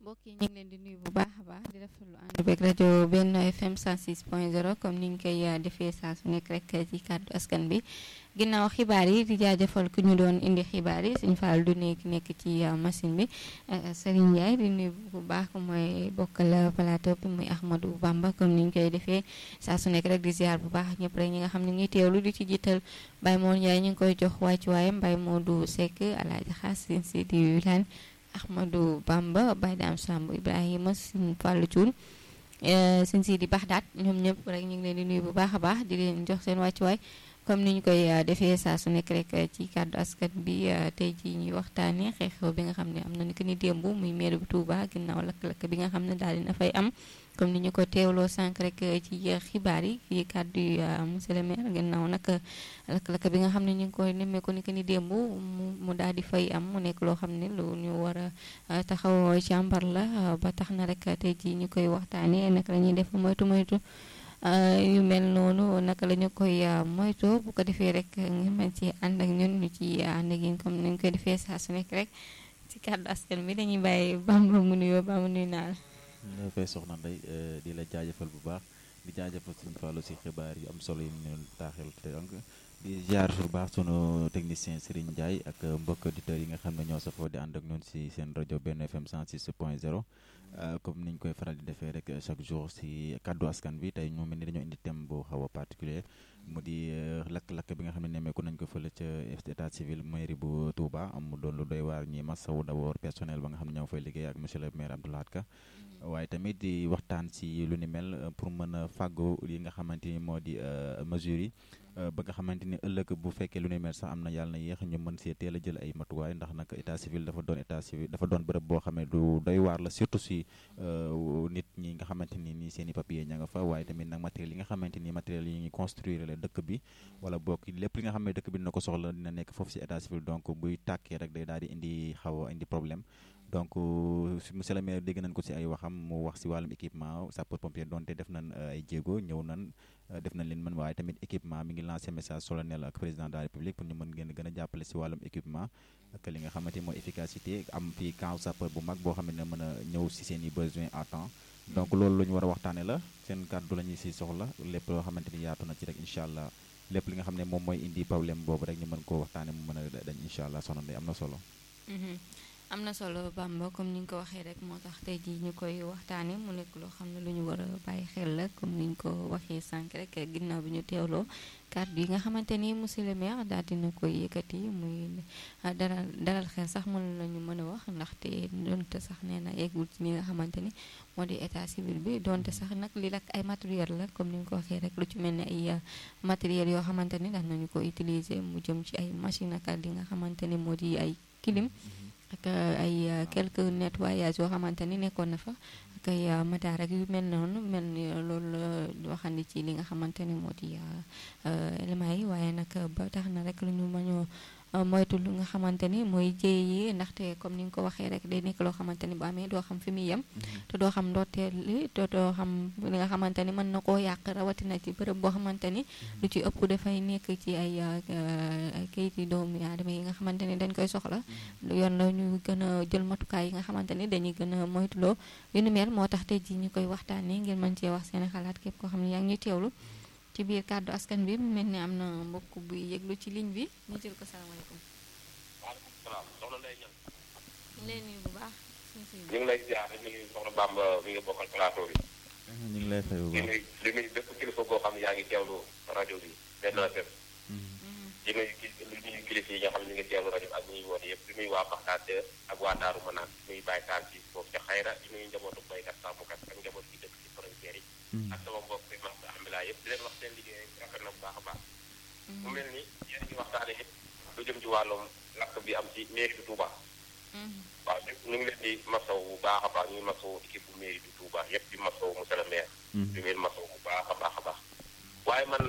mbokk yi ñu ngi leen di nuyu bu baax a baax di rafetlu ànd beeg rajo Benno FM 106.0 comme ni ñu koy defee saa su nekk rek ci kàddu askan bi ginnaaw xibaar yi di jaajëfal ku ñu doon indi xibaar yi suñu faal du nekk nekk ci machine bi Serigne Ndiaye di nuyu bu baax mooy bokkal plateau bi muy Ahmadou Bamba comme ni ñu koy defee saa su nekk rek di ziar bu baax ñëpp rek ñi nga xam ne ngi teewlu di ci jiital Baye Moon Ndiaye ñu ngi koy jox wàccuwaayam Baye Modou Seck Alaaji Xaas sin si di wilaan Ahmadou Bamba Baye Dame Samb Ibrahima Sëñ Fallou Thioune Sëñ Sidi Baxdaat ñoom ñëpp rek ñu ngi leen di nuyu bu baax a baax di leen jox seen wàccuwaay comme ni ñu koy defee saa su nekk rek ci kàddu askan bi tey jii ñuy waxtaanee xew-xew bi nga xam ne am na ni que ni démb muy maire bu Touba ginnaaw lakk-lakk bi nga xam ne daal dina fay am comme ni ñu ko teewloo sànq rek ci xibaar yi ci kàddu yi monsieur le maire ginnaaw nag lakk-lakk bi nga xam ne ñu ngi koy nemmeeku ni que ni démb mu mu daal di fay am mu nekk loo xam ne lu ñu war a taxaw càmbar la ba tax na rek tey jii ñu koy waxtaanee naka la ñuy def moytu moytu. yu mel noonu naka la ñu koy moytoo bu ko defee rek nga mën ci ànd ak ñun ñu ci ànd ak yéen comme ni ñu koy defee saa su nekk rek ci kàddu askan bi dañuy bàyyi Bamba mu nuyoo ba mu nuyu naa la. ñu fay soxna Ndeye di la jaajëfal bu baax di jaajëfal suñu fàllu si xibaar yu am solo yi ñu taaxil te donc di jaar bu baax sunu technicien Serigne Ndiaye ak mbokk auditeurs yi nga xam ne ñoo safoo di ànd ak ñun si seen rajo Benno FM 106.0. comme niñ koy faral di defee rek chaque jour si kàddu askan bi tey ñoo mel ni dañoo indi thème bu xaw a particulier mu di lakk-lakk bi nga xam ne nemmeeku nañ ko fële ca état civil mairie bu Touba am mu doon lu doy waar ñi masawu d'abord personnel ba nga xam ne ñoo fay liggéey ak monsieur le maire Abdou Lahad Ka waaye tamit di waxtaan si lu ni mel pour mën a fàggu yi nga xamante ni moo di mesures yi ba nga xamante ni ëllëg bu fekkee lu ni mel sax am na yàlla na yéex ñu mën see teel a jël ay matuwaay ndax nag état civil dafa doon état civil dafa doon bërëb boo xam ne du doy waar la surtout si nit ñi nga xamante ni nii seen i papier ña nga fa waaye tamit nag matériel yi nga xamante ni matériel yi ñuy construire la dëkk bi wala bokk lépp li nga xam ne dëkk bi dina ko soxla dina nekk foofu si état civil donc buy tàkkee rek day daal di indi xaw a indi problème donc monsieur le maire dégg nañ ko si ay waxam mu wax si wàllum équipement sapeur pompier donte def nañ ay jéego ñëw nañ def nañ leen mën waaye tamit équipement mi ngi lancé message solennel ak président de la république pour ñu mën ngeen gën a jàppale si wàllum équipement ak li nga xamante mooy efficacité am fii camp sapeur bu mag boo xam ne mën a ñëw si seen i besoin à temps donc loolu lu ñu war a waxtaane la seen kàddu la ñuy si soxla lépp loo xamante ni yaatu na ci rek incha allah lépp li nga xam ne moom mooy indi problème boobu rek ñu mën koo waxtaane mu mën a dañ incha allah soxna Ndeye am na solo am na solo Bamba comme ni nga ko waxee rek moo tax tey jii ñu koy waxtaanee mu nekk loo xam ne lu ñu war a bàyyi xel la comme ni ñu ko waxee sànq rek ginnaaw bi ñu teewloo kàddu yi nga xamante ni monsieur le maire daal dina koy yëkkati muy dalal dalal xel sax mën nañu mën a wax ndaxte donte sax nee na yeggul ci li nga xamante ni moo di état civil bi donte sax nag li lak ay matériel la comme ni nga ko waxee rek lu ci mel ni ay matériel yoo xamante ni daan nañu ko utiliser mu jëm ci ay machine ak li nga xamante ni moo di ay clim ak ay quelques nettoyages yoo xamante ni nekkoon na fa ak ay mataar ak yu mel noonu mel ni loolu waxandi ci li nga xamante ni moo di éléments yi waaye nag ba tax na rek lu ñu mënoo moytu lu nga xamante ni mooy jéey yi ndaxte comme ni nga ko waxee rek day nekk loo xamante ni bu amee doo xam fi muy yem te doo xam ndoorteel li te doo xam li nga xamante ni mën na koo yàq rawatina ci bërëb boo xamante ni lu ci ëpp dafay nekk ci ay kayiti doomu aadama yi nga xamante ni dañ koy soxla yoon la ñu gën a jël matukaay yi nga xamante ni dañuy gën a moytuloo yu ni mel moo tax tey ji ñu koy waxtaanee ngir mën cee wax seen xalaat képp koo xam ne yaa ngi ñuy teewlu ci biir kàddu askan bi mu mel ni am na mbokk buy yëglu ci ligne bi ñu jël ko salaamaaleykum. waaleykum salaam soxna Ndeye Niang. ñu lay nuyu bu baax. ñu ngi lay ziar di nuyu soxna Bamba mi nga bokkal plateau bi. ñu ngi lay fay bu di baax nuyu di nuyu bépp kilifa boo xam ne yaa ngi teewlu rajo bi Benno FM. di nuyu ki di nuyu kilifa yi nga xam ne ñu ngi teewlu rajo bi ak ñuy woote yëpp di nuyu waa Baxdaad ak waa Daaru Manaan di nuyu Baye Taal ci foofu ca Xayra di nuyu njabootu baykat sàmmkat ak njaboot gi dëkk ci frontière yi. ak sama mbokk yi ma alhamdulilah yëpp di leen wax seen liggéey rafet na bu baax a baax. mu mel ni yéen a ngi waxtaane it lu jëm ci wàllum lakk bi am ci mairie du Touba. waaw ñu ngi leen di masaw bu baax a baax ñu ngi masaw équipe bu mairie du Touba yëpp di masaw monsieur le maire. di leen masaw bu baax a baax a baax. waaye man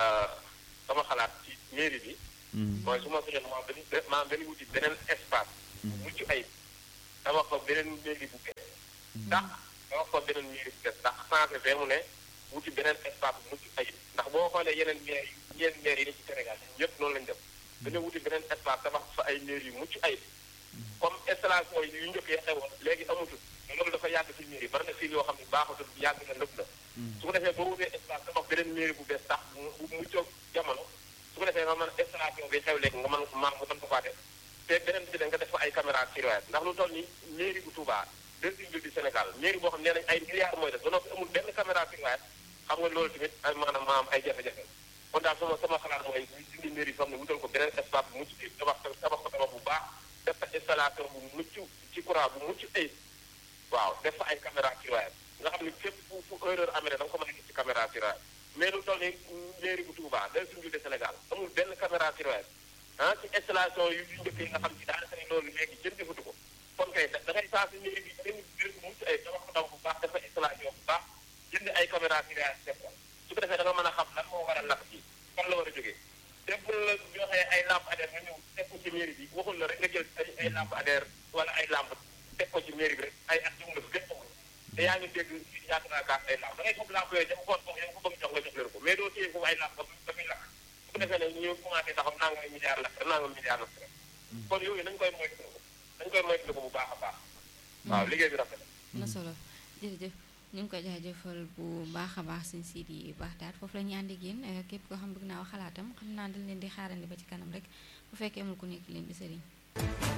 sama xalaat ci mairie bi. mooy su ma soxla maa benn maa benn wuti beneen espace. bu mucc ayib dama ko beneen mairie bu bees. ndax dama ko beneen mairie bu bees ndax changé fee mu ne wuti beneen espace bu mucc ayib ndax boo xoolee yeneen maire yi yeneen maire yi ne ci Sénégal ñëpp noonu lañ def dañoo wuti beneen espace tabax fa ay maire yu mucc ayib comme installation yi yu njëkk yi xewoon léegi amatul loolu dafa yàgg ci mairie bari na fii yoo xam ne baaxatul yàgg na nëb na su ko defee boo wutee espace tabax beneen mairie bu bees tax bu mu jóg jamono su ko defee nga mën installation bi xew léegi nga mën maam nga mën ko faa def te beneen bi da nga def fa ay caméra surveillance ndax lu toll ni mairie bu Touba deuxième ville du Sénégal mairie boo xam nee nañ ay milliards mooy def ba noppi amul benn caméra surveillance xam nga loolu tamit ay maanaam maam ay jafe-jafe kon daal sama sama xalaat mooy ñu dindi mairie bi xam ne wutal ko beneen espace bu mucc ayib tabax tabax ko tabax bu baax def fa installation bu mucc ci courant bu mucc ayib waaw def fa ay caméra surveillance nga xam ne fépp fu fu erreur amee da nga ko mën a gis ci caméra surveillance mais lu toll ni mairie bu Touba deuxième ville de Sénégal amul benn caméra surveillance ah ci installation yu njëkk yi nga xam ci daanaka ne loolu léegi jën defatu ko kon kay da ngay saa si mairie bi benn biir bu mucc ay tabax ko tabax bu baax dafa installation bu baax jënd ay caméra surveillance def ko su ko defee da nga mën a xam lan moo war a lakk ci fan la war a jógee te bu la joxee ay lampadaire nga ñëw teg ko ci mairie bi waxul la rek nga jël ay ay lampadaire wala ay lamp teg ko ci mairie bi rek ay at jumla bi gën amul te yaa ngi dégg yàgg naa gaas ay lamp da ngay foog lamp yooyu dafa xool foog yow ko bëgg jox nga jox leen ko mais doo téye foofu ay lamp dafay lakk su ko defee ne ñu commencé taxaw naa nga milliard lakk naa nga milliard lakk kon yooyu nañ koy moytu nañ koy moytu ko bu baax a baax waaw liggéey bi rafet na solo jërëjëf ñu ngi ko jaajëfal bu baax a baax sëñ Sidi baax daal foofu la ñu ànd ak yéen képp koo xam bëgg naa wax xalaatam xam naa dañ leen di xaarandi ba ci kanam rek bu fekkee amul ku nekk leen di sëriñ